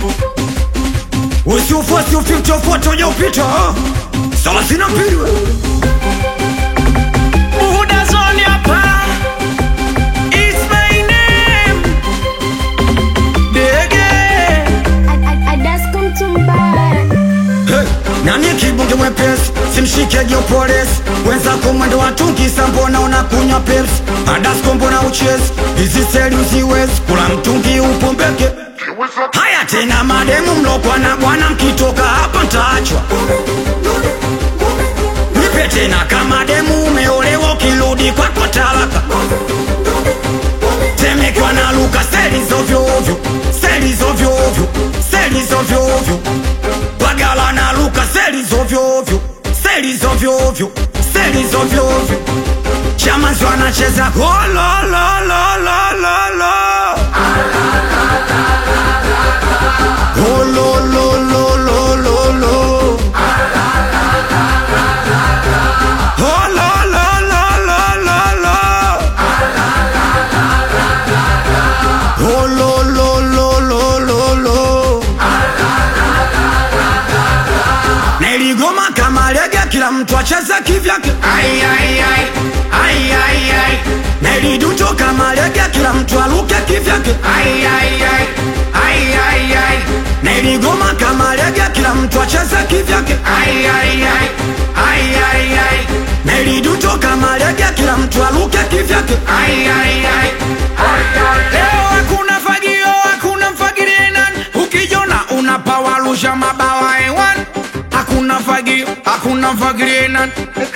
usiufuasi ufiutofuata ujaupita thelathini na mbili we. Buhuda zone hapa. It's my name. Dege. Hey, nani kibunge mwepesi simshike geopolisi wenzako mwendo wa tungisa mbona unakunywa pepsi adasko mbona uchezi hizi seli uziwezi kula mtungi upombeke haya tena mademu mlokwa na bwana mkitoka hapa ntaachwa nipe tena kama demu umeolewa ukirudi kwako talaka temekwa na luka seli zovyoovyo seli zovyoovyo seli zovyoovyo bagala na luka seli zovyoovyo seli zovyoovyo seli zovyoovyo chamanzi wanacheza gololololololo golololololo golololololo Oh, lo, lo, lo, lo, lo, lo. Niligoma kama lege, kila mtu acheze kivyake. Ai, ai, ai. Ai, ai, ai. Niliduto kama lege, kila mtu aluke kivyake. Ai, ai, ai. Ai, ai, ai. Niligoma kama lege, kila mtu acheze kivyake. Ai, ai, ai. Ai, ai, ai. Niliduto kama lege, kila mtu aluke kivyake. Ai, ai, ai. Leo hakuna fagio, hakuna mfagirie nani. Ukijona unapawarusha mabawa hewani. Hakuna fagio, hakuna mfagirie nani.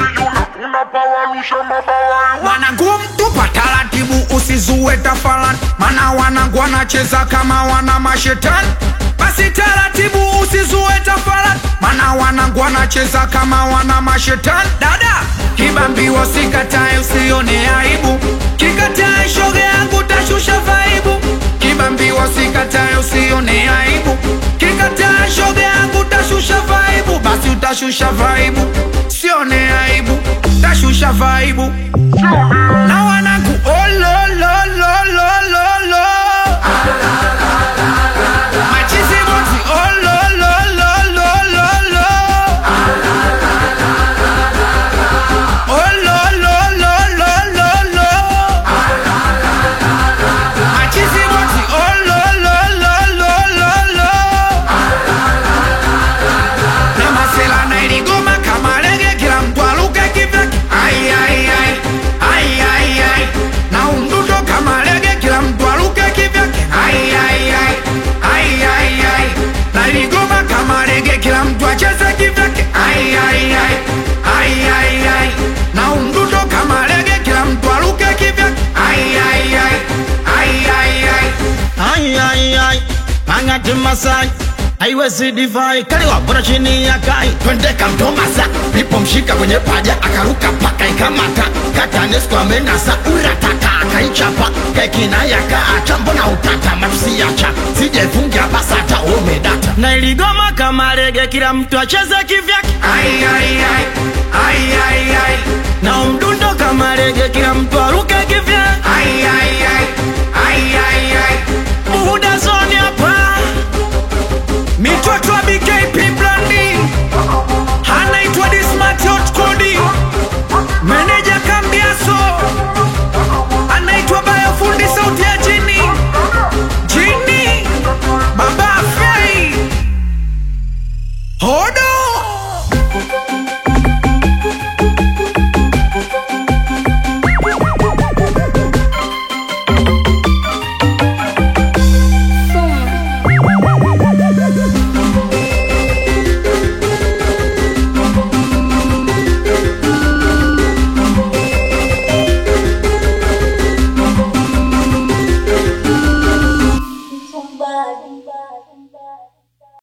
Wanangu mtupa taratibu, usizue tafalani, mana wanangu wanacheza kama wana mashetani. Basi taratibu, usizue tafalani, mana wanangu wanacheza kama wana mashetani. Dada kibambiwa, sikatae, usione aibu, kikatae shoga yangu, tashusha vaibu. Kibambiwa, sikatae, usione aibu, kikatae shoga yangu, tashusha vaibu. Basi utashusha vaibu, sione aibu, tashusha vaibu na wanangu oh, lo, lo, lo, lo, lo, lo. Machizi boti oh, lo, lo, lo, lo, lo, lo. Oh, lo, lo, lo, lo, lo, lo. Machizi boti oh, lo, lo, lo, lo, lo, lo. Na masela na iligoma kama lege, kila mtu aluke kivyake. Ai, ai, ai. Ai, ai, ai. Na umdudo kama lege, kila mtu aluke kivyake. Ai, ai, ai. Ai, ai, ai. Na iligoma kama lege, kila mtu acheze kivyake. Ai, ai, ai. Ai, ai, ai. Na umdudo kama lege, kila mtu aluke kivyake. Ai, ai, ai. Ai, ai, ai. Ai, ai, ai, angati Masai haiwezi divai kaliwa bora chini ya kai twende kamtomasa nipomshika kwenye paja akaruka paka ikamata katanesko amenasa urataka akaichapa kekina yakaata mbona utata matusiacha sijefungia basata umedata na iligoma kama lege kila mtu acheze kivyake Ai, ai, ai. Ai, ai, ai. na umdundo kama lege kila mtu aruke kivyake Ai, ai, ai. Ai, ai, ai. Buhuda zone hapa